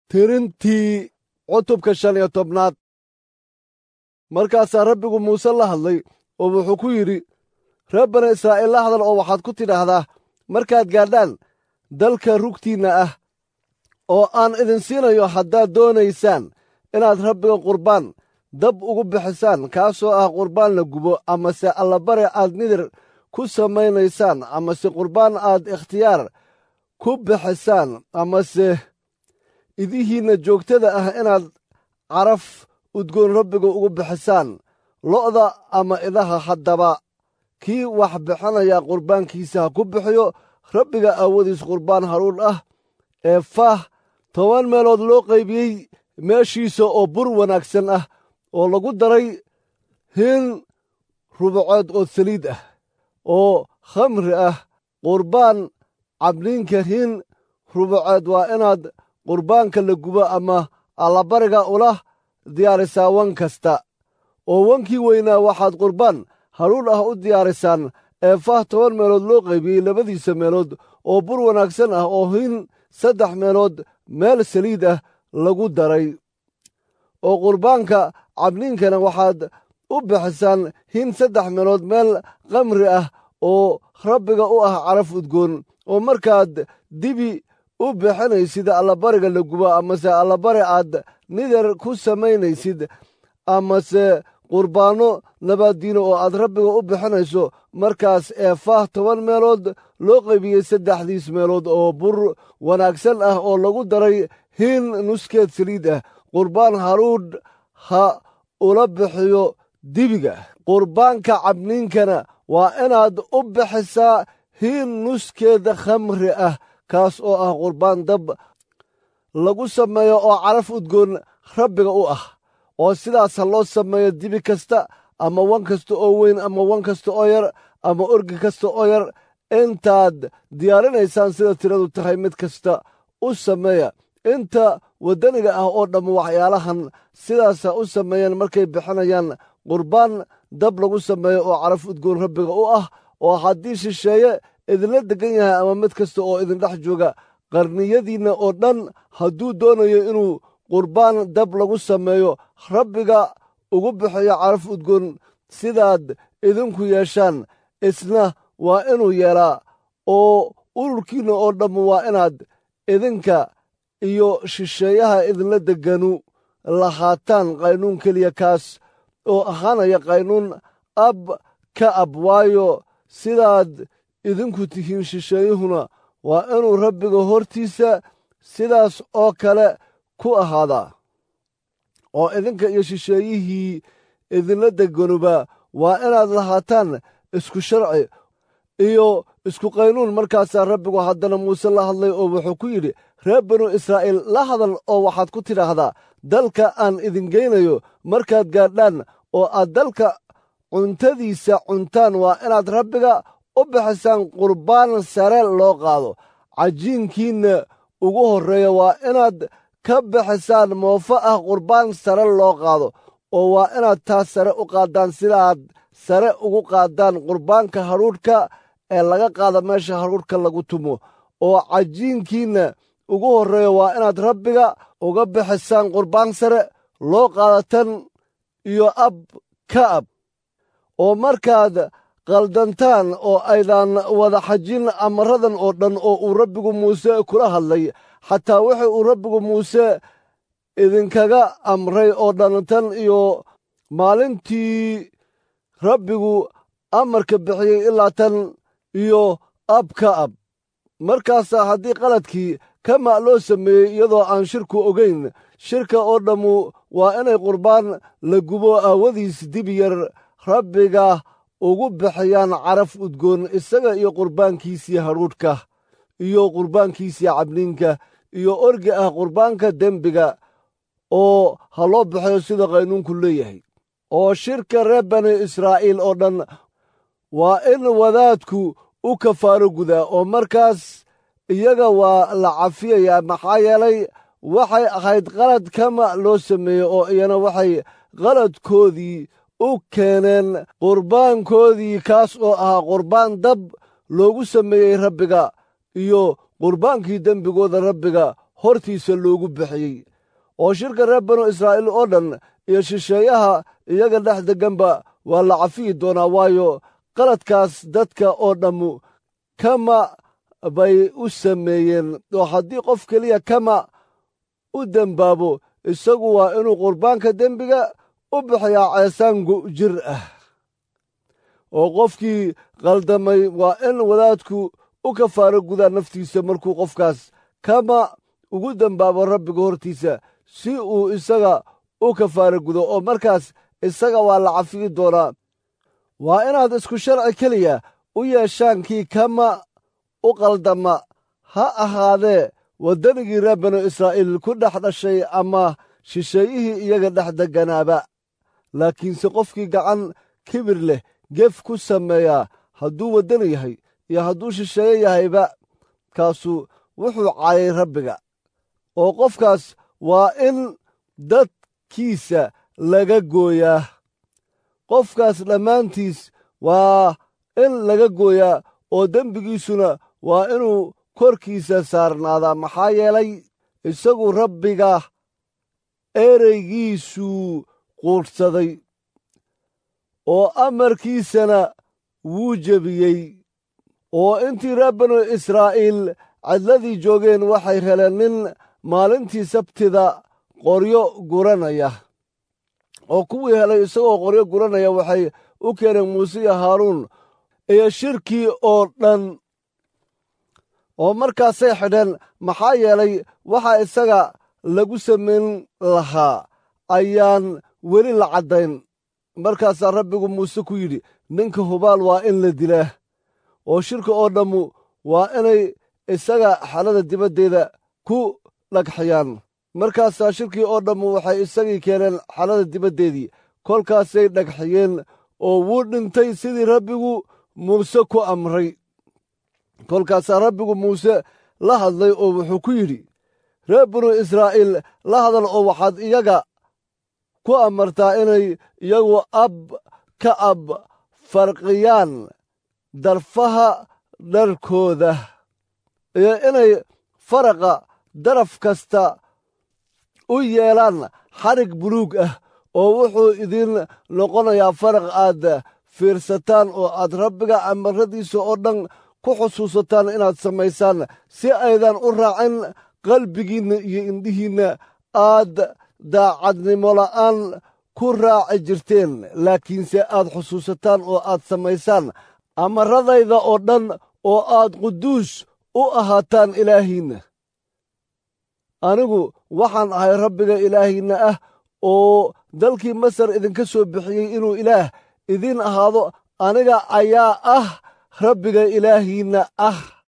tirintii cutubka shan iyo tobnaad markaasaa rabbigu muuse la hadlay oo wuxuu ku yidhi reer bani israa'iil la hadal oo waxaad ku tidhaahdaa markaad gaadhaan dalka rugtiinna ah oo aan idin siinayo haddaad doonaysaan inaad rabbiga qurbaan dab ugu bixisaan kaasoo ah qurbaan la gubo amase allabare aad nidir ku samaynaysaan amase qurbaan aad ikhtiyaar ku bixisaan amase idihiinna joogtada ah inaad caraf udgoon rabbiga ugu bixisaan lo'da ama idaha haddaba kii wax bixinaya qurbaankiisa ha ku bixiyo rabbiga aawadiis qurbaan haruudh ah ee faah toban meelood loo qaybiyey meeshiisa oo bur wanaagsan ah oo lagu daray hiin rubacood oo saliid ah oo khamri ah qurbaan cabniinka hiin rubacood waa inaad qurbaanka la gubo ama allabariga ula diyaarisaa wan kasta oo wankii weynaa waxaad qurbaan haruudh ah u diyaarisaan ee faah toban meelood loo qaybiyey labadiisa meelood oo bur wanaagsan ah oo hiin saddex meelood meel saliid ah lagu daray oo qurbaanka cabniinkana waxaad u bixisaan hiin saddex meelood meel khamri ah oo rabbiga u ah caraf udgoon oo markaad dibi u bixinaysid allabariga la gubo amase allabari aad nidar ku samaynaysid amase qurbaanno nabaaddiino oo aad rabbiga u bixinayso markaas ee faah toban meelood loo qaybiyey saddexdiis meelood oo bur wanaagsan ah oo lagu daray hiin nuskeed saliid ah qurbaan haruudh ha ula bixiyo dibiga qurbaanka cabniinkana waa inaad u bixisaa hiin nuskeeda khamri ah kaas oo ah qurbaan dab lagu sameeyo oo caraf udgoon rabbiga u ah oo sidaas ha loo sameeyo dibi kasta ama wan kasta oo weyn ama wan kasta oo yar ama orgi kasta oo yar intaad diyaarinaysaan sida tiradu tahay mid kasta u sameeya inta waddaniga ah oo dhamma waxyaalahan sidaas ha u sameeyaan markay bixinayaan qurbaan dab lagu sameeyo oo caraf udgoon rabbiga u ah oo haddii shisheeye idinla degan yahay ama mid kasta oo idindhex jooga qarniyadiinna oo dhan hadduu doonayo inuu qurbaan dab lagu sameeyo rabbiga ugu bixiyo caraf udgoon sidaad idinku yeeshaan isna waa inuu yeelaa oo ururkiinna oo dhammu waa inaad idinka iyo shisheeyaha idinla deganu lahaataan qaynuun keliya kaas oo ahaanaya qaynuun ab ka ab waayo sidaad idinku tihiin shisheeyuhuna waa inuu rabbiga hortiisa sidaas oo kale ku ahaadaa oo idinka iyo shisheeyihii idinla deganuba waa inaad lahaataan isku sharci iyo isku qaynuun markaasaa rabbigu haddana muuse la hadlay oo wuxuu ku yidhi reer banu israa'iil la hadal oo waxaad ku tidhaahdaa dalka aan idin geynayo markaad gaadhaan oo aad dalka cuntadiisa cuntaan waa inaad rabbiga u bixisaan qurbaan sare loo qaado cajiinkiinna ugu horreeya waa inaad ka bixisaan moofo ah qurbaan sare loo qaado oo waa inaad taas sare u qaaddaan sidaaad sare ugu qaaddaan qurbaanka hadhuudhka ee laga qaado meesha hadhuudhka lagu tumo oo cajiinkiinna ugu horreeya waa inaad rabbiga uga bixisaan qurbaan sare loo qaado tan iyo ab ka ab oo markaad qaldantaan oo aydan wada xajin amaradan oo dhan oo uu rabbigu muuse kula hadlay xataa wuxuu uu rabbigu muuse idinkaga amray oo dhan tan iyo maalintii rabbigu amarka bixiyey ilaa tan iyo ab ka ab markaasaa haddii qaladkii kama loo sameeyey iyadoo aan shirku ogayn shirka oo dhammu waa inay qurbaan la gubo aawadiis dib yar rabbiga ugu bixiyaan caraf udgoon isaga iyo qurbaankiisii hadhuudhka iyo qurbaankiisii cabniinka iyo orgi ah qurbaanka dembiga oo ha loo bixiyo sida qaynuunku leeyahay oo shirka reer bani israa'iil oo dhan waa in wadaadku u kafaaro gudaa oo markaas iyaga waa la cafiyayaa maxaa yeelay waxay ahayd qalad kama loo sameeyey oo iyana waxay qaladkoodii u keeneen qurbaankoodii kaas oo ahaa qurbaan dab loogu sameeyey rabbiga iyo qurbaankii dembigooda rabbiga hortiisa loogu bixiyey oo shirka reer banu israa'iil oo dhan iyo shisheeyaha iyaga dhex degganba waa la cafiyi doonaa waayo qaladkaas dadka oo dhammu kama bay u sameeyeen oo haddii qof keliya kama u dembaabo isagu waa inuu qurbaanka dembiga u bixiyaa ceesaangu jir ah oo qofkii qaldamay waa in wadaadku u kafaaro gudaa naftiisa markuu qofkaas kama ugu dembaabo rabbiga hortiisa si uu isaga u kafaaro gudo oo markaas isaga waa la cafiyi doonaa waa inaad isku sharci keliya u yeeshaan kii kama u qaldama ha ahaadee waddanigii reer banu israa'iil ku dhex dhashay ama shisheeyihii iyaga dhex degganaaba laakiinse qofkii gacan kibir leh gef ku sameeyaa hadduu waddani yahay iyo hadduu shisheeye yahayba kaasu wuxuu caayay rabbiga oo qofkaas waa in dadkiisa laga gooyaa qofkaas dhammaantiis waa in laga gooyaa oo dembigiisuna waa inuu korkiisa saarnaadaa maxaa yeelay isagu rabbiga ereygiisuu quudhsaday oo amarkiisana wuu jebiyey oo intii reer banu israa'iil cadladii joogeen waxay heleen nin maalintii sabtida qoryo guranaya oo kuwii helay isagoo qoryo guranaya waxay u keeneen muuse iyo haaruun iyo shirkii oo dhan oo markaasay xidheen maxaa yeelay waxa isaga lagu samayn lahaa ayaan weli la caddayn markaasaa rabbigu muuse ku yidhi ninka hubaal waa in la dilaa oo shirka oo dhammu waa inay isaga xalada dibaddeeda ku dhagxiyaan markaasaa shirkii oo dhammu waxay isagii keeneen xalada dibaddeedii kolkaasay dhagxiyeen oo wuu dhintay sidii rabbigu muuse ku amray kolkaasaa rabbigu muuse la hadlay oo wuxuu ku yidhi reer binu israa'iil la hadal oo waxaad iyaga ku amartaa inay iyagu ab ka ab farqiyaan darfaha dharkooda iyo inay faraqa daraf kasta u yeelaan xadhig buluug ah oo wuxuu idiin noqonayaa faraq aad fiirsataan oo aad rabbiga amaradiisa oo dhan ku xusuusataan inaad samaysaan si aydan u raacin qalbigiinna iyo indhihiinna aad daacadnimo la'aan ku raaci jirteen laakiinse aad xusuusataan oo aad samaysaan amaradayda oo dhan oo aad quduus u ahaataan ilaahiinna anigu waxaan ahay rabbiga ilaahiinna ah oo dalkii masar idinka soo bixiyey inuu ilaah idiin ahaado aniga ayaa ah rabbiga ilaahiinna ah